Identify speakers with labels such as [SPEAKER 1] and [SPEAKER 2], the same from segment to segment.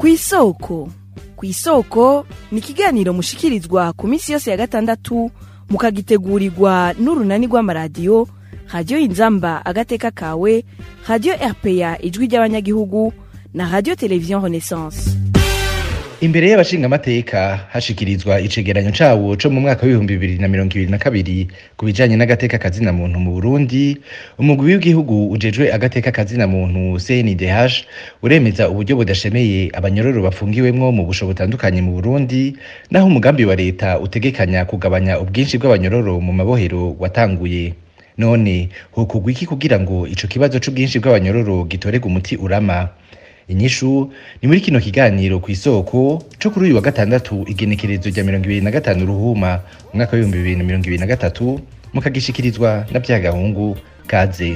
[SPEAKER 1] kw'isoko kw'isoko ni ikiganiro mushikirizwa ku minsi yose ya gatandatu mukagitegurirwa n'urunani rw'amaradiyo radiyo inzamba agateka kawe radiyo rpa ijwi ry'abanyagihugu na radiyo televiziyo renaissance
[SPEAKER 2] imbere y'abashingamateka hashikirizwa icegeranyo cawo co mu mwaka w'ibihumbi bibiri na mirongo ibiri na kabiri ku bijanye n'agateka kazina muntu mu burundi umugwi w'igihugu ujejwe agateka kazina muntu cndh uremeza uburyo budashemeye abanyororo bafungiwemwo mu busho butandukanye mu burundi naho umugambi wa leta utegekanya kugabanya ubwinshi bw'abanyororo mu mabohero watanguye none hokugwa iki kugira ngo ico kibazo c'ubwinshi bw'abanyororo gitorerwe umuti urama inyishu ni muri kino kiganiro ku isoko co kuri uyu wa gatandatu igenekerezo rya mirongo ibiri na gatanu ruhuma umwaka w'ibihumbi bibiri na mirongo ibiri na gatatu mukagishikirizwa na vyagahungu kaze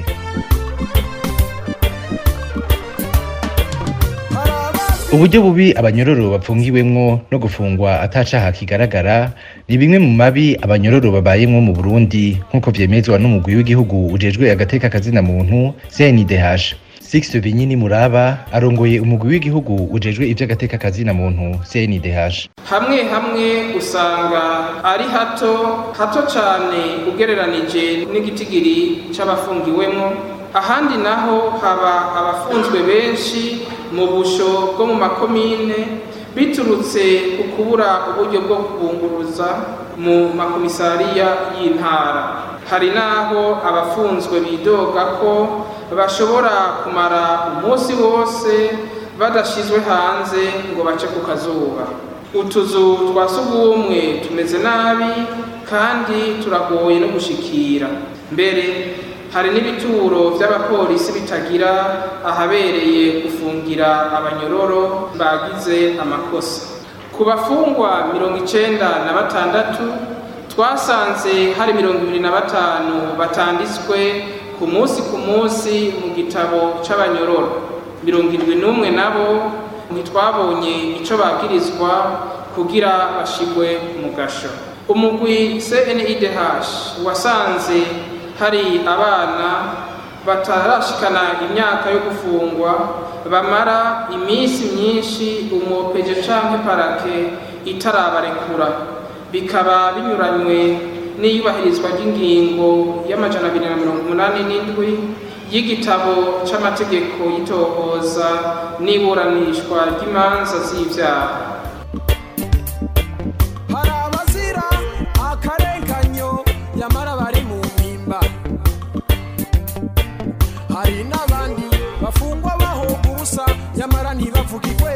[SPEAKER 2] uburyo bubi abanyororo bapfungiwemwo no gufungwa atacaha kigaragara ni bimwe mu mabi abanyororo babayemwo mu burundi nk'uko vyemezwa n'umugwi w'igihugu ujejwe agateka kazina muntu cndh Six Binyini Muraba arongoye umugwi w'igihugu ujejwe ivy'agateka kazina muntu CNDH.
[SPEAKER 3] hamwe hamwe usanga ari hato hato cane ugereranije n'igitigiri c'abafungiwemwo ahandi naho haba abafunzwe benshi mu busho bwo mu makomine biturutse ku kubura uburyo bwo kubunguruza mu makomisariya y'intara hari n'aho abafunzwe bidoga ko bashobora kumara umunsi wose badashizwe hanze ngo bace ku kazuba utuzu twa sugumwe tumeze nabi kandi turagoye no gushikira mbere hari n'ibituro vy'abapolisi bitagira ahabereye gufungira abanyororo bagize amakosa ku bafungwa mirongo icenda na batandatu twasanze hari mirongo ibiri na batanu batanditswe ku munsi ku munsi mu gitabo c'abanyororo mirongo indwi n'umwe nabo ntitwabonye ico bagirizwa kugira bashigwe mu gasho umugwi cnidh wasanze hari abana batarashikana imyaka yo gufungwa bamara iminsi myinshi umwopeje canke parake itarabarekura bikaba binyuranywe n'iyubahirizwa ry'ingingo y'amajana abiri na mirongo umunani n'indwi y'igitabo c'amategeko y'itohoza n'iburanishwa ry'imanza z'ivyaha
[SPEAKER 4] hari abazira akarenganyo nyamara bari mu mpimba hari n'abandi bafungwa bahoga ubusa nyamara ntibavugirwe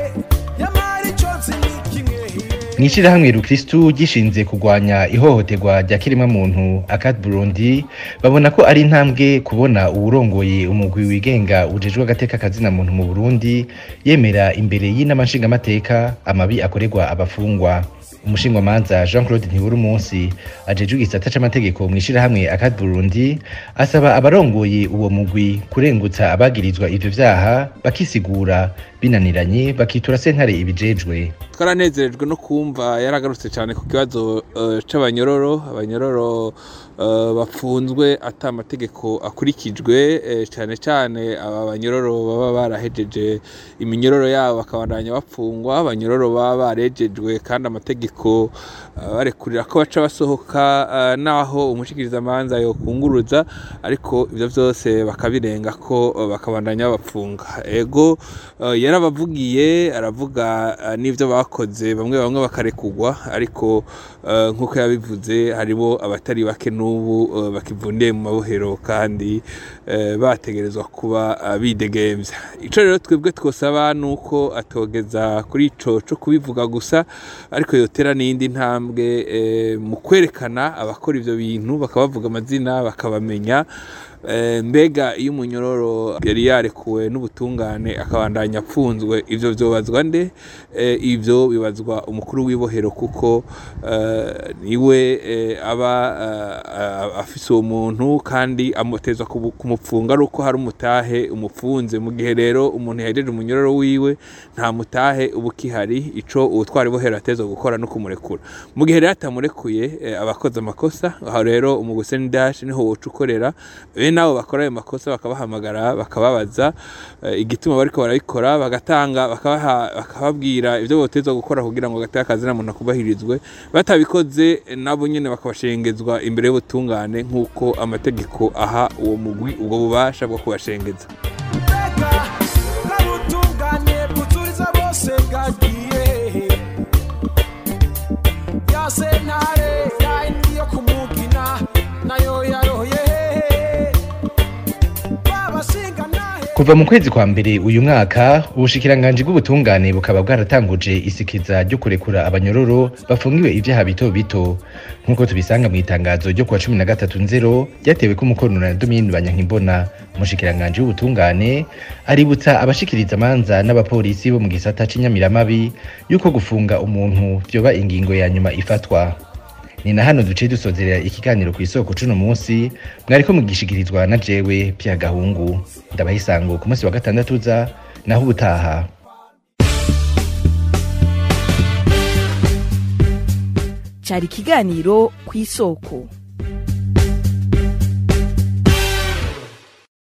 [SPEAKER 4] nyamara ico nzi ni kimwe
[SPEAKER 2] mw'ishirahamwe rukristu gishinze kurwanya ihohoterwa rya kiremwamuntu akat burundi babona ko ari intambwe kubona uwurongoye umugwi wigenga ujejwe agateka kazina muntu mu burundi yemera imbere y'inama nshingamateka amabi akorerwa abafungwa umushingwamanza jean claude ntibura umunsi ajejwe igisata c'amategeko mw'ishirahamwe akat burundi asaba abarongoye uwo mugwi kurengutsa abagirizwa ivyo vyaha bakisigura binaniranye bakitura sentare ibijejwe
[SPEAKER 5] twaranezerejwe no kumva yaragarutse cyane ku kibazo eh, c'abanyororo abanyororo eh, bafunzwe ata amategeko akurikijwe eh, cyane cyane aba banyororo baba barahejeje iminyororo yabo bakabandanya bapfungwa abanyororo baba barejejwe kandi amategeko eh, barekurira ko baca basohoka eh, naho umushikirizamanza yokunguruza ariko ivyo vyose bakabirenga ko eh, bakabandanya babapfunga ego eh, yarabavugiye aravuga eh, n'ivyo bakoze bamwe bamwe bakarekugwa ariko eh, nk'uko yabivuze haribo abatari bake n'ubu eh, bakivundiye mu mabohero kandi eh, bategerezwa kuba eh, bidegemvya ico rero twebwe twosaba nuko atogeza kuri ico co kubivuga gusa ariko yotera n'iyindi ntambwe eh, mu kwerekana abakora ivyo bintu bakabavuga amazina bakabamenya Eh, mbega iyo umunyororo yari yarekuwe n'ubutungane akabandanya apfunzwe ivyo vyobazwa nde Eh, ivyo bibazwa umukuru w'ibohero kuko eh, niwe eh, aba eh, afise uwo muntu kandi amutezwa kubu- kumupfunga ari uko hari umutahe umupfunze mu gihe rero umuntu yahejeje umunyororo wiwe nta mutahe uba ukihari ico uwutwara ibohero atezwa gukora no kumurekura mu gihe rero atamurekuye eh, aba akoze amakosa aho rero umuguseni dash niho woca ukorera bene be nabo bakora ayo makosa bakabahamagara bakababaza eh, igituma bariko barabikora bagatanga bakabaha bakababwira ivyo botezwa gukora kugira ngo agateka kazina muntu akubahirizwe batabikoze eh, nabo nyene bakabashengezwa imbere y'ubutungane nk'uko amategeko aha uwo mugwi ubwo bubasha bwo kubashengeza
[SPEAKER 4] mbega bwarutungane bwuzuriza bose bwagiye hehe ya sentare yayindi yo kumugina nayo yarohoye hehe babashinga nahe
[SPEAKER 2] kuva mu kwezi kwa mbere uyu mwaka ubushikiranganji bw'ubutungane bukaba bwaratanguje isikiza ryo kurekura abanyororo bafungiwe ivyaha bito bito nk'uko tubisanga mu itangazo ryo kuwa cumi na gatatu nzero ryatewe ko umukono na domini banyankimbona umushikiranganji w'ubutungane aributsa abashikiriza amanza n'abapolisi bo mu gisata c'inyamiramabi yuko gufunga umuntu vyoba ingingo ya nyuma ifatwa ni na hano duciye dusozerera ikiganiro ku isoko cuno munsi mwariko mugishikirizwa na jewe pya gahungu ndabaha isango ku munsi wa gatandatu uza naho ubutaha
[SPEAKER 1] cyari ikiganiro ku isoko